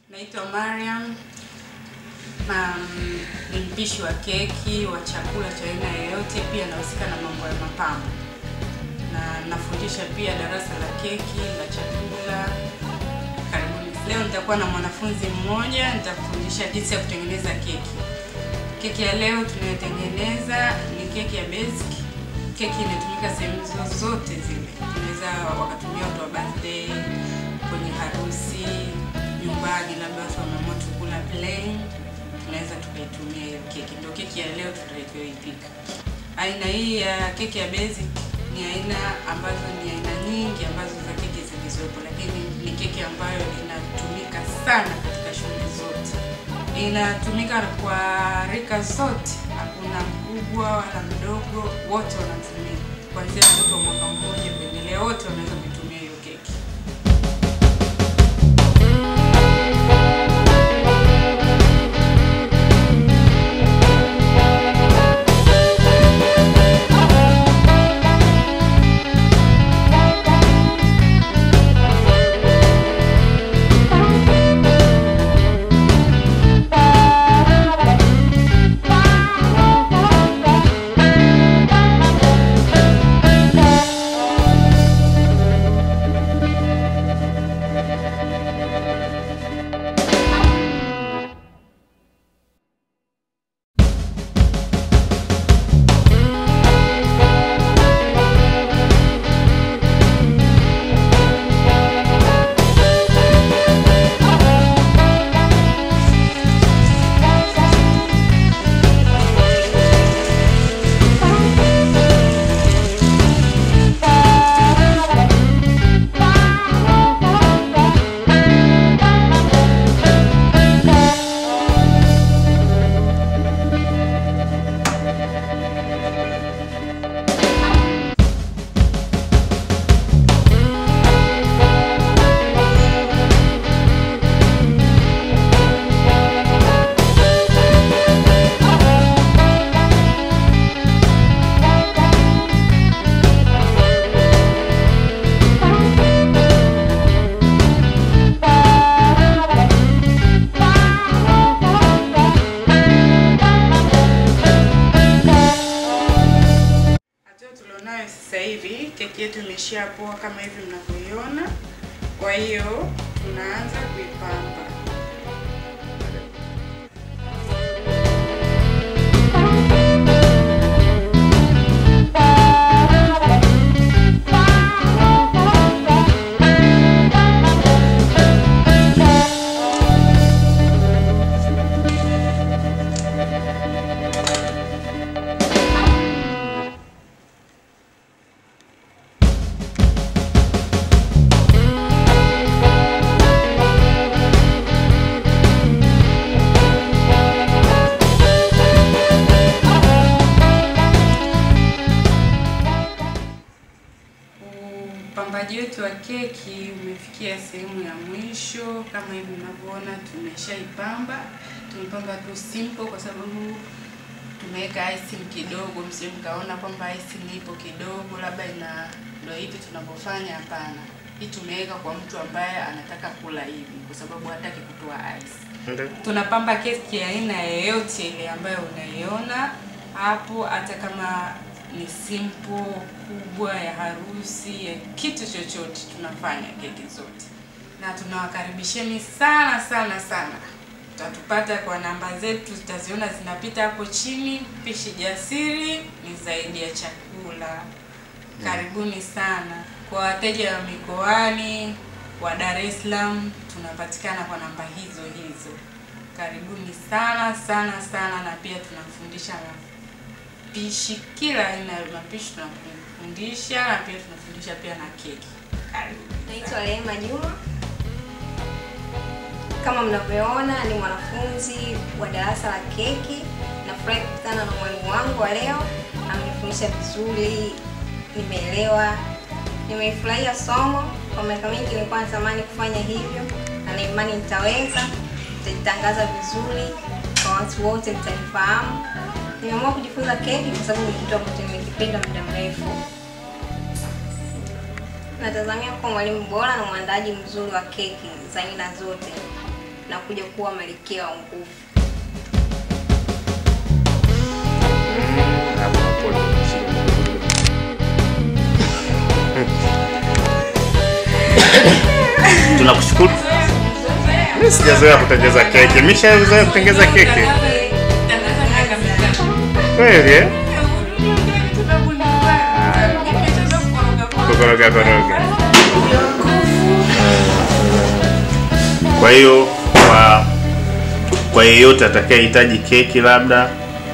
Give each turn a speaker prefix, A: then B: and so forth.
A: Naitwa Mariam. Um, ni mpishi wa keki wa chakula cha aina yoyote, pia nahusika na mambo ya mapambo na nafundisha pia darasa la keki la chakula. Karibuni. Leo nitakuwa na mwanafunzi mmoja, nitakufundisha jinsi ya kutengeneza keki. Keki ya leo tunayotengeneza ni keki ya basic. Keki inatumika sehemu zozote zile, tunaweza wakatumia watu wa birthday, kwenye harusi, nyumbani, labda watu wameamua tu kula plain, tunaweza tukaitumia hiyo keki. Ndio keki ya leo tutakayoipika. Aina hii ya keki ya basic ni aina ambazo ni aina nyingi ambazo za keki zilizopo, lakini ni keki ambayo inatumika sana katika shughuli zote, inatumika kwa rika zote, hakuna mkubwa wala mdogo, wote wanatumia, kuanzia mtoto wa mwaka mmoja kuendelea, wote wanaweza kuitumia hiyo keki. Hatua tulionayo sasa hivi, keki yetu imeshapoa kama hivi mnavyoiona. Kwa hiyo tunaanza kuipamba. Upambaji wetu wa keki umefikia sehemu ya mwisho. Kama hivi mnavyoona, tumeshaipamba. Tumepamba tu simple kwa sababu tumeweka icing kidogo, msije mkaona kwamba icing ipo kidogo, labda ina ndio hivi tunavyofanya. Hapana, hii tumeweka kwa mtu ambaye anataka kula hivi, kwa sababu hataki kutoa ice. Tunapamba keki ya aina yoyote ile ambayo unaiona hapo, hata kama ni simple kubwa ya harusi ya kitu chochote, tunafanya keki zote, na tunawakaribisheni sana sana sana. Tutatupata kwa namba zetu, zitaziona zinapita hapo chini. Pishi Jasiri ni zaidi ya chakula. Karibuni sana. Kwa wateja wa mikoani wa Dar es Salaam, tunapatikana kwa namba hizo hizo. Karibuni sana sana sana, na pia tunafundisha mapishi, kila aina ya mapishi tunafundisha, na pia tunafundisha pia na keki. Karibu.
B: Naitwa Rehema Juma. Kama mnavyoona ni mwanafunzi wa darasa la keki. Nafurahi kukutana na mwalimu wangu wa leo, amenifundisha vizuri, nimeelewa, nimeifurahia somo. Kwa miaka mingi nilikuwa natamani kufanya hivyo, na na imani nitaweza, nitajitangaza vizuri kwa watu wote, mtanifahamu. Nimeamua kujifunza keki kwa sababu ni kitu ambacho nimekipenda muda mrefu. Natazamia kuwa mwalimu bora na mwandaji mzuri wa keki za aina zote. na kuja kuwa malkia wa nguvu.
C: Hapo hapo ndio tunakushukuru. Mimi sijazoea kutengeneza keki. Mishazoea kutengeneza keki kweli eh? Kukoroga koroga. Kwa hiyo kwa kwa yeyote atakayehitaji keki labda